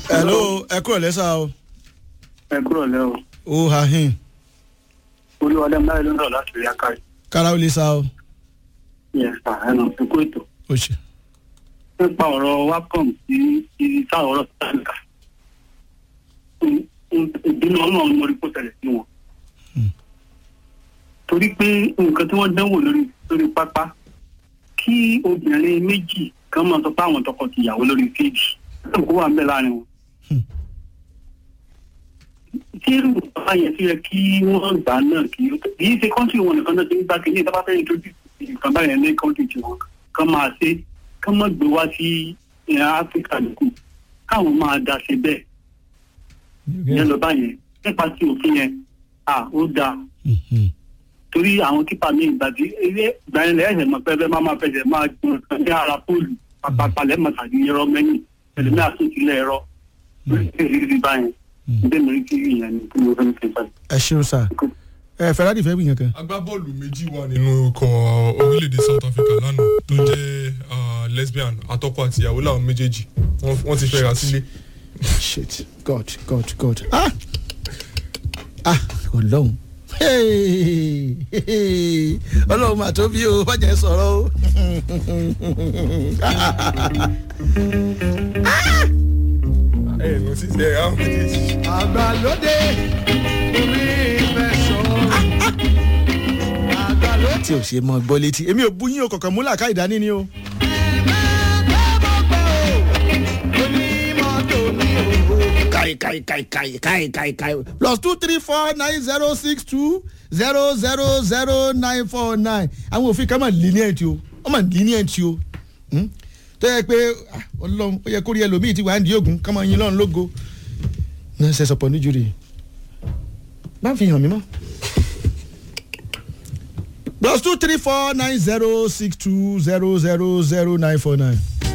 hello ẹ kúrò lẹ́sà o ẹ kúrò lẹ́ o ó ha hin olúwadé máa ló ń rọ̀ láti rí akáyì kára ó lè sá o yẹn sà ẹnu ìkó ètò ó ṣe. nípa ọ̀rọ̀ wacom sí ibi táwọn ọ̀rọ̀ sáǹkà ìbínú ọlọ́run mo rí kó tẹ̀lé sí wọn torí pé nǹkan tí wọ́n dánwò lórí lórí pápá kí obìnrin méjì kan máa sọ pé àwọn tọkọ-tìyàwó lórí fíìdì kó wà ń bẹ láàrin wọn tí irú bàbá yẹn fi yẹ kí wọ́n gbà náà kí kì í ṣe kọ́ńtì wọn nìkan náà ti ń gbà kí ní ìjọba fẹ́ẹ́ introduce nǹkan báyẹn ní kọ́ńtì tiwọn kán máa ṣe kán má gbé wá sí ìhà áfíríkà nìkú káwọn máa dá ṣe bẹ́ẹ̀ yẹn lọ báyẹn nípa tí òfin yẹn à ó dáa torí àwọn kípa mi ìgbà tí ilé ìgbà yẹn lẹ́yìn mọ̀ pé ẹ máa máa fẹsẹ̀ máa gbọ́n nǹkan ní ara póòlù pàpàpàlẹ́ mọ̀tàdí ẹ̀rọ mẹ́yìn ẹ̀lẹ́mí àtúntìlẹ̀ ẹ̀rọ lórí báyẹn ndémi rí tv yẹn ni kí ló fẹ́ fi báyìí. ẹ ṣeun sá ẹ ferrari fẹ́ gbìyànjú kan. agbábọ́ọ̀lù méjì wà nínú ikọ̀ orílẹ̀-èdè south africa lánàá tó jẹ́ ah, lesbian àtọkọ àti ìyàwó làwọn méjèèjì Wọ́n- wọ́n ti fẹ́ra sílé. shit god god god ah ah ọlọ́run Hey, hey, ọlọ́run mà tó bí o bàjẹ́ sọ̀rọ̀ o. ẹ ẹ lọ sí ẹ àwọn méjèèjì. àgbàlódé orí ìfẹsọ̀ àgbàlódé. tí o ṣe mọ gbọ́ létí èmi ò bú yín o kọ̀ọ̀kan múlà ká ìdání ni o. kai kai kai kai kai kai kai plus two three four nine zero six two zero zero zero nine four nine àwọn òfin kan máa lenient o wọ́n máa lenient o Hmm? tó yẹ pé ah, ọlọ́run ó yẹ kó rí ẹlòmíì tí wàá ń di oògùn ká máa yin lọ́run lógo náà ṣe sọpọ̀ níjúri bá ń fi hàn mí mọ́ plus two three four nine zero six two zero zero zero nine four nine.